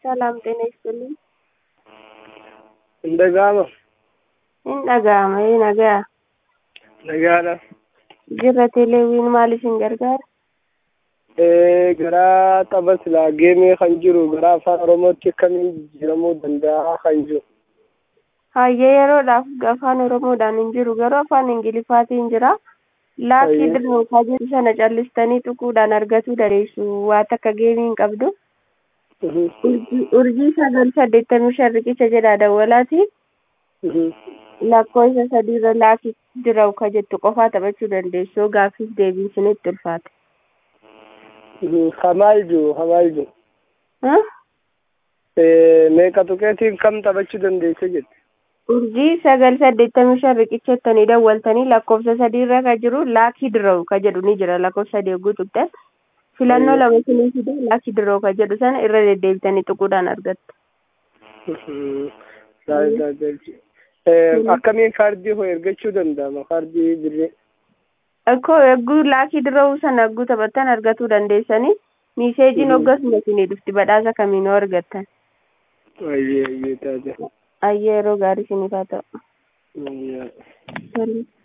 ሰላም ጤና ይስጥልኝ። እንደጋማ Hin dhaga'ama hin dhaga'a. nagaadha Jirra teleewiin maaliif hin gargaara? Eh, gara tapha silaa geemee kan jiru gara afaan oromootti akkamiin jijjiiramuu danda'a kan jiru Hayyee yeroodhaaf afaan Oromoodhaan hin jiru garuu afaan Ingiliffaatiin jira. Laakii Hayyee. dirmuusaa jiru sana callistanii tuquudhaan argachuu dandeessu. Waa takka geemii hin qabdu. Mhm, Urjii urjii sagal saddeettamii shan riqicha jedha dawwalaati. mhm. Lakkoofsa sadiirra laakii dirau ka jettu qofaa taphachuu dandeessu. Yoo gaaffiif deebiin isinitti ulfaate. Mhm, Hamaal jiru hamaal jiru Huh? Eh, meeqa tuqeetiin kam taphachuu dandeesse jette urjii sagal saddeettamii shan riqicha jettanii dawwaltanii lakkoofsa sadiirra ka jiru laakii dirau ka jedhu ni jira lakkoofsa sadii yogguu tuqxan filannoo Hayyee. lama isinii fide laakii dirau ka jedhu sana irra deddeebitanii tuquudhaan argattu. Mhm, gaariidha, galchi. Eh, Mhm. akkamiin kaardii hoo ergachuu danda'ama kaardii birrii Akkoo yogguu laakii dirau sana yogguu taphattan argatuu dandeessanii miiseejiin Mhm. hoggasuma isinii dhufti badhaasa kamiinuu argattan. ayyee ayyee taate Ayyee yeroo gaarii isiniif haa ta'u. Ayyee. Tole.